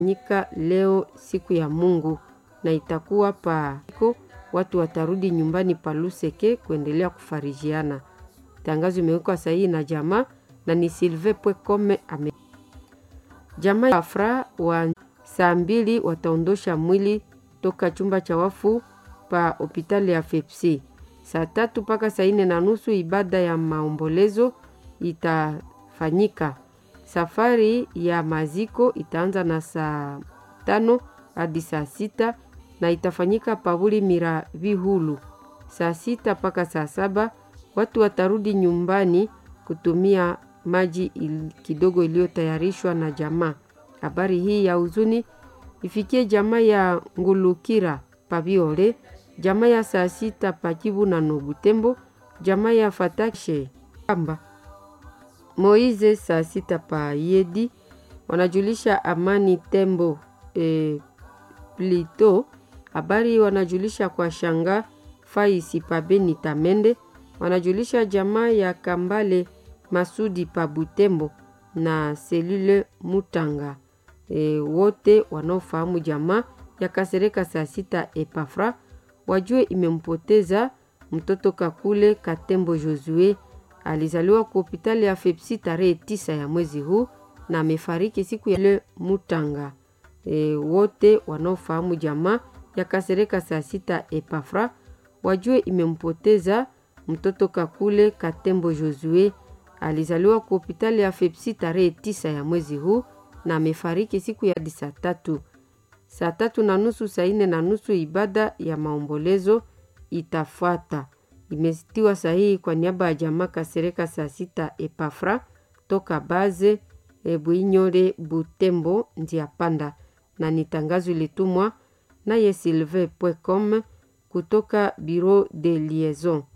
nyika leo siku ya Mungu na itakuwa pa watu watarudi nyumbani pa Luseke kuendelea kufarijiana. Tangazo imewekwa sahihi na jamaa na ni Silve Pwekome ame jamaa ya Afra wa saa mbili wataondosha mwili toka chumba cha wafu pa hospitali ya Fepsi. Saa tatu mpaka saa nne na nusu ibada ya maombolezo itafanyika. Safari ya maziko itaanza na saa tano hadi saa sita na itafanyika pavuli mira vihulu. Saa sita mpaka saa saba watu watarudi nyumbani kutumia maji il, kidogo iliyotayarishwa na jamaa. Habari hii ya huzuni ifikie jamaa ya Ngulukira Pabiole, jamaa ya saa sita Pakivu na Nobutembo, jamaa ya Fatashe Kamba Moize saa sita pa Yedi wanajulisha Amani Tembo e, Plito. Habari wanajulisha kwa shanga Faisi pa Beni Tamende, wanajulisha jamaa ya Kambale Masudi pa Butembo na Selule Mutanga. E, wote wanaofahamu jamaa ya Kasereka saa sita Epafra wajue imempoteza mtoto Kakule Katembo Josue. Alizaliwa kwa hospitali ya Fepsi tarehe tisa ya mwezi huu na amefariki siku ya le Mutanga. E, wote wanaofahamu jamaa ya Kasereka saa sita Epafra wajue imempoteza mtoto Kakule Katembo Josue. Alizaliwa kwa hospitali ya Fepsi tarehe tisa ya mwezi huu na amefariki siku ya saa tatu saa tatu na nusu saa nne na nusu ibada ya maombolezo itafuata. Imestiwa sahihi kwa niaba ya jamaa Kasereka saa sita Epafra toka Baze Bwinyore Butembo njia panda, na ni tangazo ilitumwa naye Silve Pwecom kutoka Bureau de Liaison.